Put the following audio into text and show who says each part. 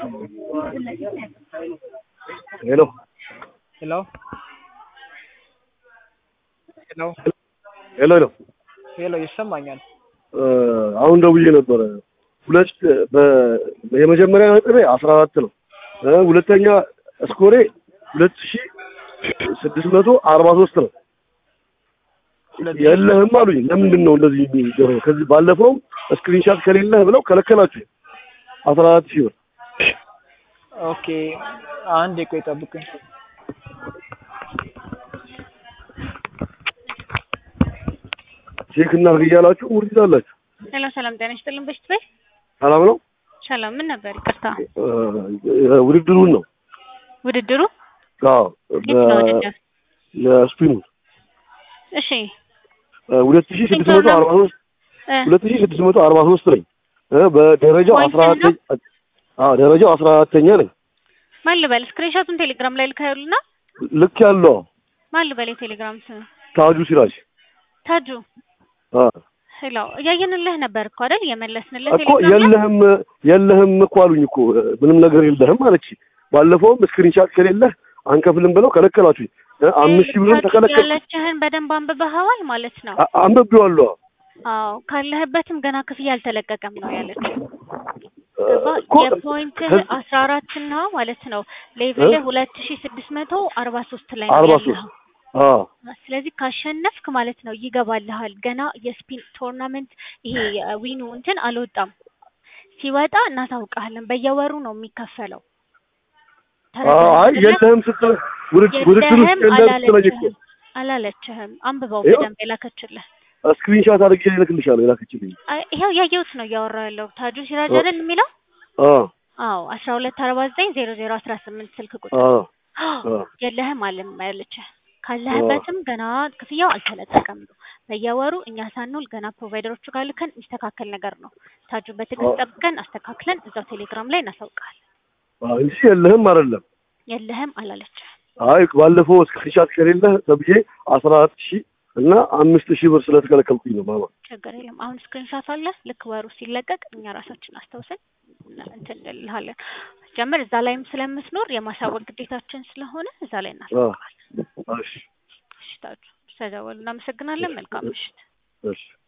Speaker 1: ሄሎ
Speaker 2: ሄሎ ሄሎ
Speaker 1: ሄሎ ሄሎ
Speaker 2: ሄሎ ይሰማኛል።
Speaker 1: አሁን ደውዬ ነበረ። ሁለት በ- የመጀመሪያ ነጥቤ አስራ አራት ነው። እ ሁለተኛ ስኮሬ ሁለት ሺ ስድስት መቶ አርባ ሶስት ነው።
Speaker 2: ሁለት
Speaker 1: የለህም አሉኝ። ለምንድን ነው እንደዚህ የሚደረገው? ከዚህ ባለፈውም ስክሪንሻት ከሌለህ ብለው ከለከላችሁ። አስራ አራት ሺህ ብር
Speaker 2: ኦኬ አንድ ቆይ ጠብቁኝ።
Speaker 1: ቼክ እናድርግ እያላችሁ ውርድ ትላላችሁ።
Speaker 3: ሄሎ ሰላም ጤና ይስጥልን። በሽት በይ
Speaker 1: ሰላም ነው።
Speaker 3: ሰላም ምን ነበር? ይቅርታ
Speaker 1: እ ውድድሩን ነው
Speaker 3: ውድድሩ
Speaker 1: አዎ፣
Speaker 3: የት ነው ውድድር?
Speaker 1: የስፒኑ
Speaker 3: እሺ
Speaker 1: ሁለት ሺ ስድስት መቶ አርባ ሶስት
Speaker 3: እ
Speaker 1: ሁለት ሺ ስድስት መቶ አርባ ሶስት ነኝ እ በደረጃው
Speaker 3: ፖይንት
Speaker 1: አስራ አራተኛ አዎ ደረጃው አስራ አራተኛ ነኝ።
Speaker 3: ማን ልበል? ስክሪንሾቱን ቴሌግራም ላይ ልካዩልና
Speaker 1: ልክ ያለው
Speaker 3: ማን ልበል? የቴሌግራም ስም
Speaker 1: ታጁ ሲራጅ
Speaker 3: ታጁ
Speaker 1: አ
Speaker 3: ሄሎ እያየንልህ ነበር እኮ አይደል? የመለስንልህ
Speaker 1: እኮ
Speaker 3: ቴሌግራም ላይ
Speaker 1: የለህም የለህም እኮ አሉኝ እኮ ምንም ነገር የለህም አለች። ባለፈውም ስክሪንሻት ከሌለህ አንከፍልም ብለው ከለከላችሁኝ። እ አምስት ሺህ ብርም
Speaker 3: ታጁ
Speaker 1: ተከለከል
Speaker 3: ያለችህን በደንብ አንብበኸዋል ማለት ነው።
Speaker 1: አ- አንብቤዋለሁ።
Speaker 3: አዎ ካለህበትም ገና ክፍያ አልተለቀቀም ነው ያለችው።
Speaker 1: እ
Speaker 3: ገባ
Speaker 1: እኮ
Speaker 3: የፖይንትህ
Speaker 1: ከዚ-
Speaker 3: አስራ አራት ነው ማለት ነው። ሌቭልህ ሁለት ሺ ስድስት መቶ አርባ ሶስት ላይ ነው
Speaker 1: አርባ
Speaker 3: ያለኸው።
Speaker 1: ሶስት አዎ
Speaker 3: ስለዚህ ካሸነፍክ ማለት ነው ይገባልሃል። ገና የስፒን ቶርናመንት ይሄ ዊኑ እንትን አልወጣም። ሲወጣ እናሳውቃለን። በየወሩ ነው የሚከፈለው።
Speaker 1: አዎ፣ አይ የለህም ስትል ውድድ- ውድድር ውስጥ
Speaker 3: የለህም
Speaker 1: የለህም ስትለኝ እኮ
Speaker 3: አላለችህም አላለችህም። አንብበው
Speaker 1: ይኸው።
Speaker 3: በደንብ የላከችልህ።
Speaker 1: ስክሪንሻት አድርጌ እልክልሻለሁ የላከችልኝ።
Speaker 3: አይ፣ ይኸው ያየሁት ነው እያወራ ያለው ታጁ ሲራጅ
Speaker 1: ኦ።
Speaker 3: አይደል የሚለው?
Speaker 1: አዎ
Speaker 3: አዎ አስራ ሁለት አርባ ዘጠኝ ዜሮ ዜሮ አስራ ስምንት ስልክ ቁጥር
Speaker 1: አዎ አዎ
Speaker 3: የለህም አለም ያለችህ ካለህበትም ገና ክፍያው አልተለቀቀም ነው። በየወሩ እኛ ሳንውል ገና ፕሮቫይደሮቹ ጋር ልከን የሚስተካከል ነገር ነው። ታጁ በትዕግስት
Speaker 1: አዎ።
Speaker 3: ጠብቀን አስተካክለን እዛው ቴሌግራም ላይ እናሳውቃለን።
Speaker 1: አዎ እንጂ የለህም አይደለም።
Speaker 3: የለህም አላለችህ።
Speaker 1: አይ ባለፈው ስክሪንሻት ከሌለህ ተብዬ አስራ አራት ሺህ እና አምስት ሺህ ብር ስለተከለከልኩኝ ነው ማማ።
Speaker 3: ችግር የለም። አሁን ስክሪንሻት አለ። ልክ ወሩ ሲለቀቅ እኛ ራሳችን አስታውሰን እንትን እንልሃለን። ጀምር እዛ ላይም ስለምትኖር የማሳወቅ ግዴታችን ስለሆነ እዛ ላይ እናሳውቃለን።
Speaker 1: እሺ
Speaker 3: እሺ ታጁ ስለደወሉ እናመሰግናለን። መልካም ምሽት።
Speaker 1: እሺ